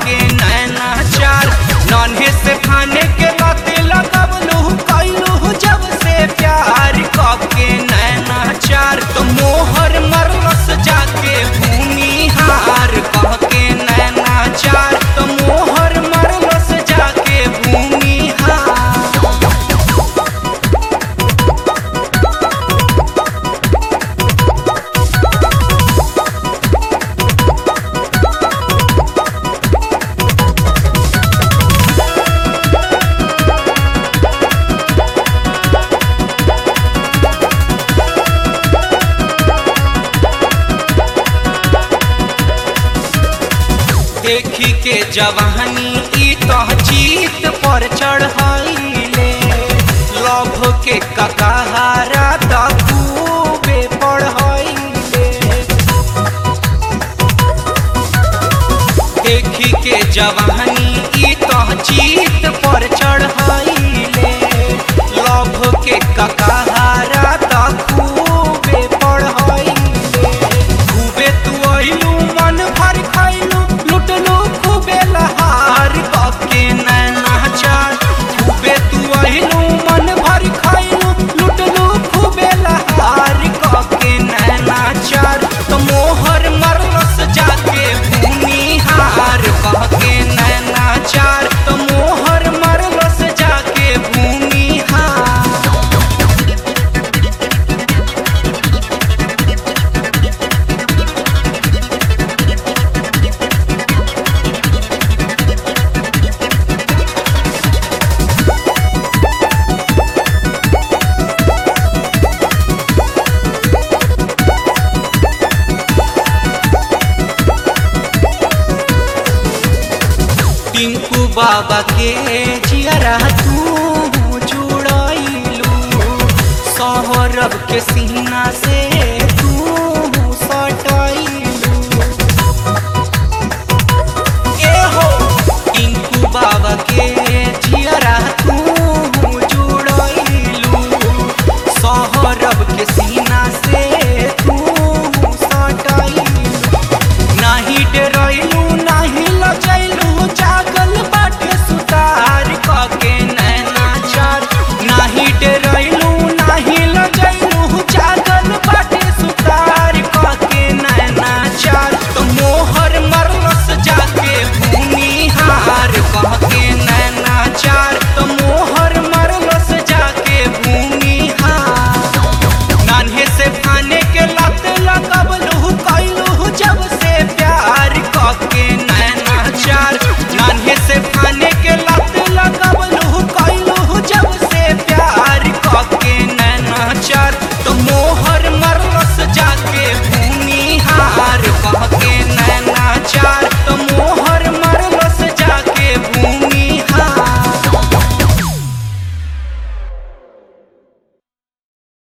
के नैना चार नन्हे से खाने के बाते लगबलू कैलू जब से प्यार क के नैना चार तो मोहर मरलस जाके भूमि हार कह के नैना चार तो मोहर मरलस जाके भूमि हार देखी के जवानी ई तह जीत पर चढ़ाइले लभ के ककहारा त खूबे पढ़ाइले देखी के जवानी ई तह जीत पर चढ़ाइले लभ के ककहारा त खूबे पढ़ाइले खूबे तू अइलू मन भर खइलू लुटलू खूबे लहार कके नैना चार खूबे तू अइलू मन भर खइलू लुटलू खूबे लहार कके नैना चार तो मोहर मरलस जाके भूमि हार कहके नैना चार तो मोहर मरलस जाके भूमि हार टिंकू बाबा के जियरा तू जुड़ाइलू सौरभ के सीना से